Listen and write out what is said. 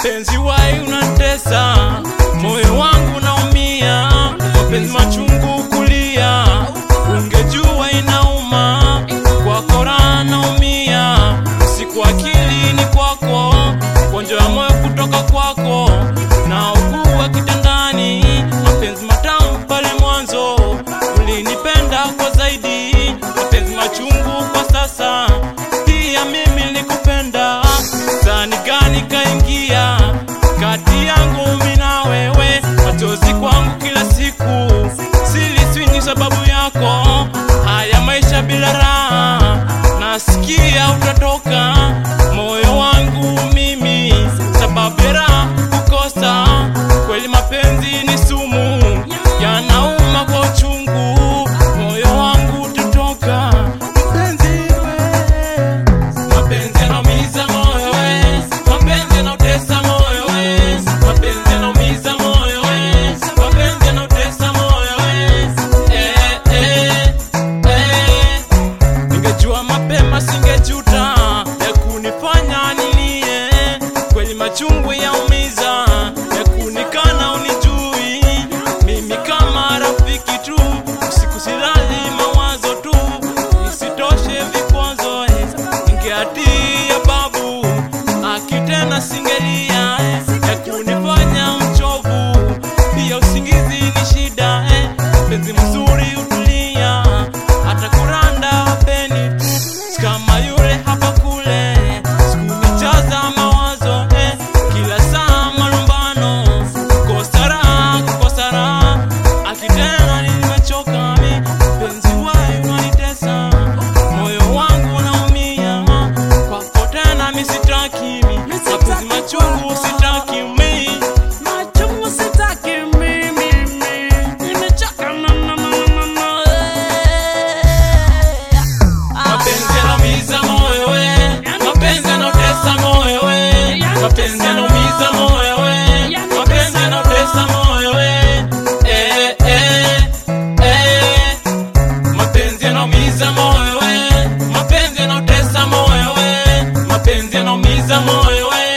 Mpenzi wai unatesa, moyo wangu naumia, mapenzi machungu kulia, ungejua inauma, kwako raha naumia, siku akili ni kwako, ugonjwa wa moyo kutoka kwako, na ugua kitandani, mapenzi matamu pale mwanzo, ulinipenda kwa zaidi, mapenzi machungu kwa sasa, pia mimi nilikupenda, sani gani kaingia kati yangu mimi na wewe, machozi kwangu kila siku, siliswini sababu yako, haya maisha bila raha, nasikia utatoka moyo wangu mimi, sababu ya raha kukosa, kweli mapenzi ni sumu, yanauma kwa uchungu, moyo wangu utatoka mpenzi we Mapenzi yanaumiza moyo we, mapenzi yanautesa moyo we, mapenzi yanaumiza moyo we, mapenzi yanautesa moyo we. Eh, eh, eh. Ningejua mapema singejuta ya kunifanya nilie, kweli machungu yaumiza ya kunikana unijui, mimi kama rafiki tu, usiku silali mawazo tu, isitoshe vikwazo eh, ningeatia babu akitena singelia eh, ya kunifanya mchovu, pia usingizi ni shida eh, penzi mzuri utulia, hata kuranda peni tu, si kama yule hapa kule, sikunijaza mawazo eh, kila saa malumbano, kukosa raha, kukosa raha, akitena nimechoka mi, penzi wai unanitesa, moyo wangu unaumia, kwako tena mi sitaki mi, mapenzi machungu sitaki mi. Machungu sitaki mimi, mimi. Nimechoka na- na- na- na- na- eh. Mapenzi yanaumiza moyo we, mapenzi yanautesa moyo we, mapenzi yanaumiza moyo we, mapenzi yanautesa moyo we. Eh, eh, eh. Mapenzi yanaumiza moyo we, mapenzi yanautesa moyo we, mapenzi yanaumiza moyo we,